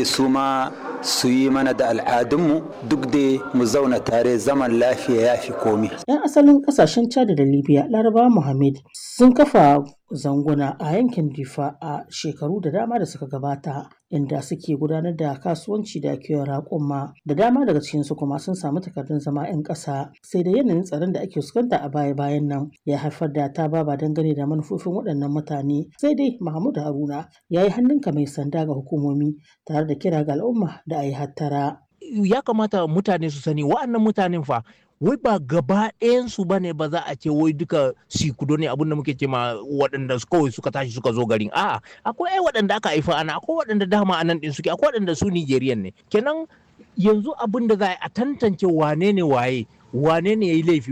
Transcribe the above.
dai su ma su yi mana da al'adunmu duk dai mu zauna tare zaman lafiya ya fi komi. 'Yan asalin kasashen Chad da Libya, Laraba Mohammed sun kafa zanguna a yankin Difa a shekaru da dama da suka gabata, inda suke gudanar da kasuwanci da kiwon raƙuma. Da dama daga cikinsu kuma sun samu takardun zama 'yan ƙasa, sai da yanayin tsaron da ake fuskanta a baya-bayan nan ya haifar da ta baba dangane da manufofin waɗannan mutane. Sai dai Mahmud Haruna ya yi hannunka mai sanda ga hukumomi tare da kira ga al'umma da a yi hattara. Ya kamata mutane su sani wa'annan mutanen fa wai ba gaba ɗayansu ba ne ba za a ce wai duka sikudo ne abinda muke ce ma waɗanda kawai suka tashi suka zo garin a'a akwai ai waɗanda aka haifa ana akwai waɗanda dama anan ɗin suke akwai waɗanda su Nigerian ne kenan yanzu abin da za a tantance wane ne waye wane ne ya yi laifi